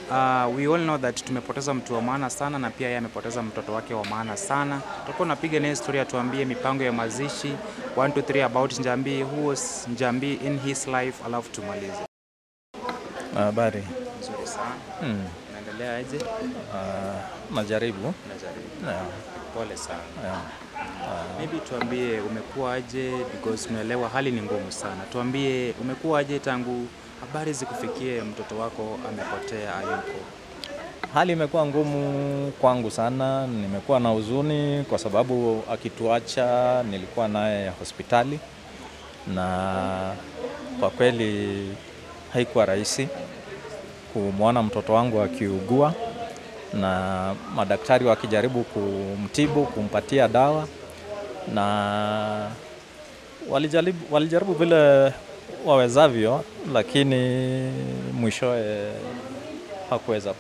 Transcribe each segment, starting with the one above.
uh, we all know that tumepoteza mtu wa maana sana na pia yeye amepoteza mtoto wake wa maana sana. Tutakuwa napiga naye historia, tuambie mipango ya mazishi 1 2 3 about Njambi, who was Njambi in his life, alafu tumalize. Habari. Nzuri sana. Hmm. Unaendelea aje? Uh, najaribu. Najaribu. Yeah. Pole sana. Yeah. Maybe tuambie umekuwa aje because tunaelewa hali ni ngumu sana. Tuambie umekuwa aje tangu habari zikufikie mtoto wako amepotea hayuko. Hali imekuwa ngumu kwangu sana, nimekuwa na huzuni kwa sababu akituacha nilikuwa naye hospitali na kwa kweli haikuwa rahisi kumwona mtoto wangu akiugua na madaktari wakijaribu kumtibu, kumpatia dawa na walijaribu, walijaribu vile wawezavyo, lakini mwishowe hakuweza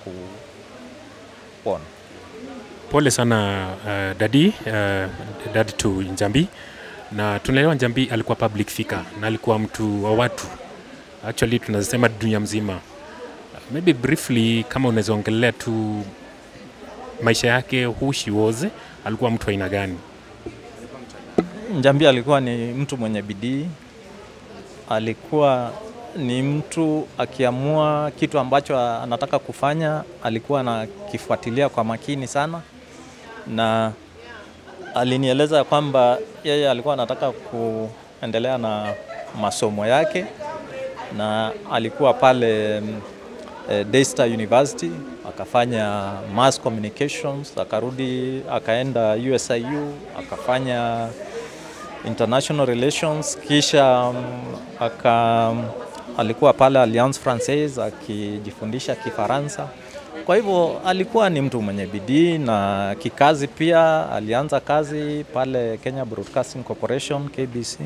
kupona. Pole sana uh, dadi uh, dadi to Njambi, na tunaelewa Njambi alikuwa public figure na alikuwa mtu wa watu, actually tunasema dunia mzima. Maybe briefly, kama unaweza ongelea tu maisha yake, who she was, alikuwa mtu aina gani? Njambi alikuwa ni mtu mwenye bidii, alikuwa ni mtu akiamua kitu ambacho anataka kufanya alikuwa anakifuatilia kwa makini sana, na alinieleza kwamba yeye alikuwa anataka kuendelea na masomo yake, na alikuwa pale mm, eh, Daystar University akafanya mass communications, akarudi akaenda USIU akafanya international relations, kisha um, aka alikuwa pale Alliance Francaise akijifundisha Kifaransa. Kwa hivyo alikuwa ni mtu mwenye bidii na kikazi pia. Alianza kazi pale Kenya Broadcasting Corporation KBC,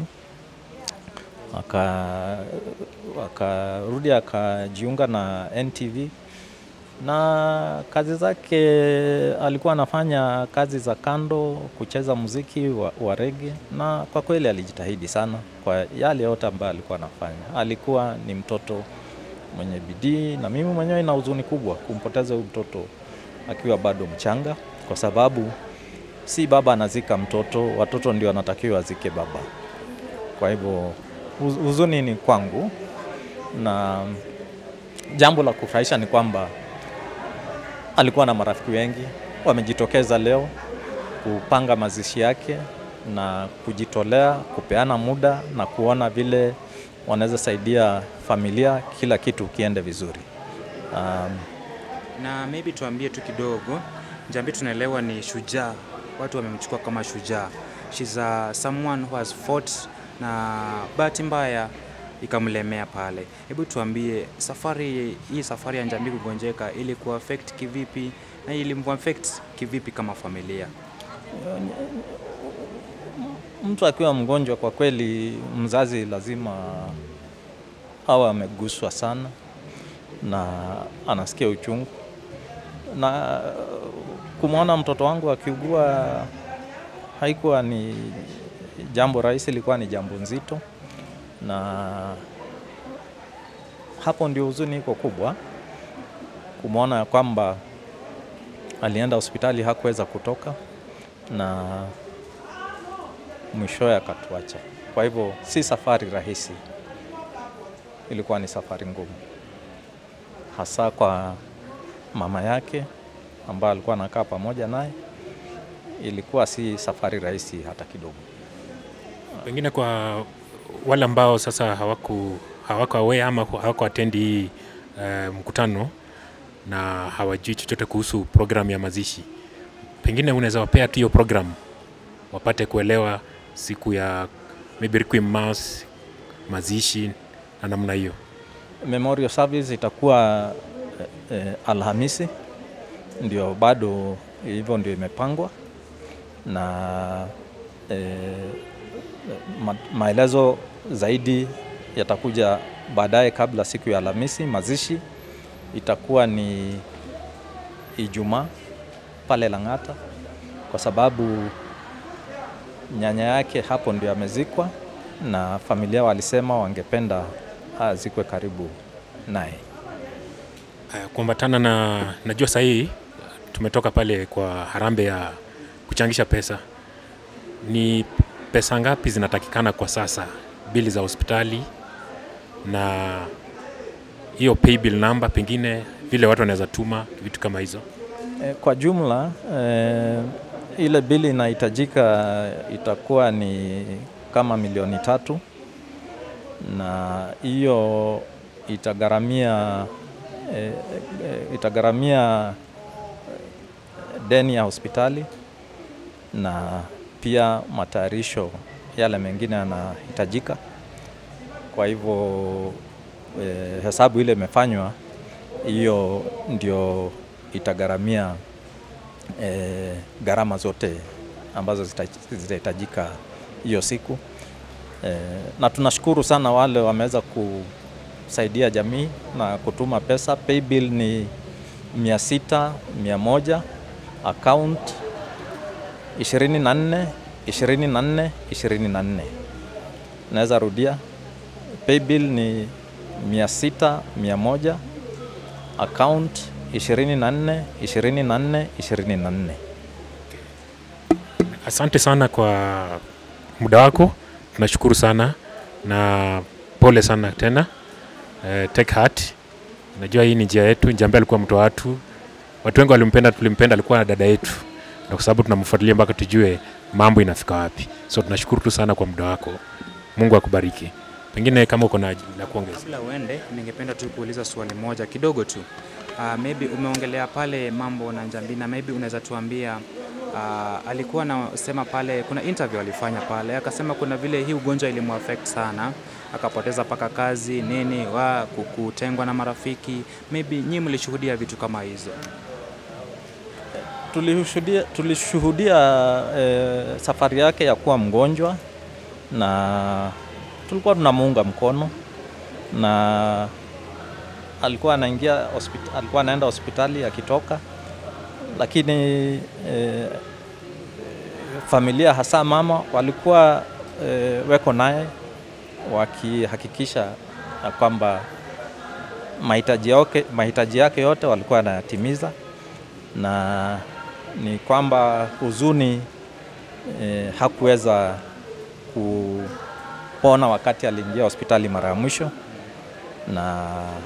aka akarudi akajiunga na NTV na kazi zake alikuwa anafanya kazi za kando, kucheza muziki wa, wa rege, na kwa kweli alijitahidi sana kwa yale yote ambayo alikuwa anafanya. Alikuwa ni mtoto mwenye bidii, na mimi mwenyewe ina huzuni kubwa kumpoteza huyu mtoto akiwa bado mchanga, kwa sababu si baba anazika mtoto, watoto ndio wanatakiwa wazike baba. Kwa hivyo huz- huzuni ni kwangu, na jambo la kufurahisha ni kwamba alikuwa na marafiki wengi wamejitokeza leo kupanga mazishi yake na kujitolea kupeana muda na kuona vile wanaweza saidia familia, kila kitu kiende vizuri. Um, Na maybe tuambie tu kidogo, Njambi tunaelewa ni shujaa, watu wamemchukua kama shujaa. She's a someone who has fought na bahati mbaya ikamlemea pale. Hebu tuambie safari hii, safari ya Njambi kugonjeka ili kuaffect kivipi na ilimwaffect kivipi kama familia? mtu akiwa mgonjwa, kwa kweli mzazi lazima awe ameguswa sana na anasikia uchungu, na kumwona mtoto wangu akiugua haikuwa ni jambo rahisi, ilikuwa ni jambo nzito, na hapo ndio huzuni iko kubwa, kumwona ya kwamba alienda hospitali hakuweza kutoka na mwishowe akatuacha. Kwa hivyo si safari rahisi, ilikuwa ni safari ngumu, hasa kwa mama yake ambaye alikuwa anakaa pamoja naye. Ilikuwa si safari rahisi hata kidogo. Pengine kwa wale ambao sasa hawaku hawako aware ama hawako attend hii uh, mkutano na hawajui chochote kuhusu program ya mazishi, pengine unaweza wapea tu hiyo program wapate kuelewa siku ya maybe requiem mass, mazishi na namna hiyo. Memorial service itakuwa eh, eh, Alhamisi, ndio bado hivyo ndio imepangwa na eh, ma, maelezo zaidi yatakuja baadaye kabla siku ya Alhamisi. Mazishi itakuwa ni Ijumaa pale Lang'ata, kwa sababu nyanya yake hapo ndio amezikwa, na familia walisema wangependa azikwe karibu naye. Haya, kuambatana na najua sahii tumetoka pale kwa harambe ya kuchangisha pesa, ni pesa ngapi zinatakikana kwa sasa, bili za hospitali na hiyo paybill number, pengine vile watu wanaweza tuma vitu kama hizo? E, kwa jumla e, ile bili inahitajika itakuwa ni kama milioni tatu na hiyo itagharamia e, e, itagharamia deni ya hospitali na pia matayarisho yale mengine yanahitajika. Kwa hivyo e, hesabu ile imefanywa, hiyo ndio itagharamia e, gharama zote ambazo zita- zitahitajika hiyo siku e, na tunashukuru sana wale wameweza kusaidia jamii na kutuma pesa. Paybill ni mia sita mia moja account 24 24 24. Naweza rudia, paybill ni mia sita mia moja account 24 24 24. Asante sana kwa muda wako, tunashukuru sana na pole sana tena. Eh, take heart. Najua hii ni njia yetu. Njambe alikuwa mtu wa watu, watu wengi walimpenda, tulimpenda, alikuwa dada yetu, na kwa sababu tunamfuatilia mpaka tujue mambo inafika wapi. So tunashukuru tu sana kwa muda wako. Mungu akubariki. Pengine kama uko na la kuongeza. Kabla uende, ningependa tu kuuliza swali moja kidogo tu. Uh, maybe umeongelea pale mambo na Njambina, maybe unaweza tuambia uh, alikuwa anasema pale, kuna interview alifanya pale, akasema kuna vile hii ugonjwa ilimuaffect sana, akapoteza paka kazi nini, wa kutengwa na marafiki. Maybe nyinyi mlishuhudia vitu kama hizo? Tulishuhudia, tulishuhudia eh, safari yake ya kuwa mgonjwa na tulikuwa tunamuunga mkono na alikuwa anaingia hospitali, alikuwa anaenda hospitali akitoka, lakini eh, familia hasa mama walikuwa eh, weko naye wakihakikisha ya kwamba mahitaji yake, mahitaji yake yote walikuwa wanayatimiza na ni kwamba huzuni eh, hakuweza kupona wakati aliingia hospitali mara ya mwisho, na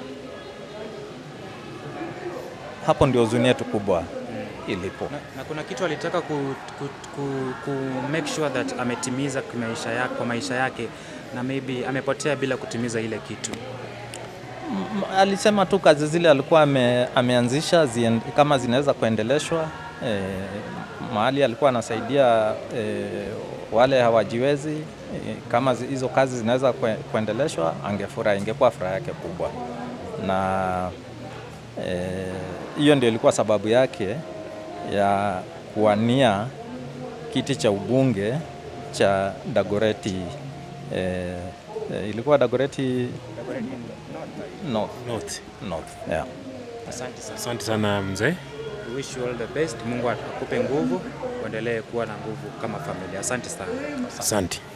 hapo ndio huzuni yetu kubwa ilipo. Na, na kuna kitu alitaka ku, ku, ku, ku make sure that ametimiza kwa maisha yake, kwa maisha yake na maybe amepotea bila kutimiza ile kitu. M- alisema tu kazi zile alikuwa ame, ameanzisha zien, kama zinaweza kuendeleshwa e, mahali alikuwa anasaidia e, wale hawajiwezi e, kama zi- hizo kazi zinaweza kue, kuendeleshwa angefurahi, ingekuwa furaha yake kubwa, na eh, hiyo ndio ilikuwa sababu yake ya kuwania kiti cha ubunge cha Dagoreti e, e, ilikuwa Dagoreti North. North. North. Yeah. Asante sana. Asante sana mzee. We wish you all the best. Mungu akupe nguvu, uendelee kuwa na nguvu kama familia. Asante sana. Asante.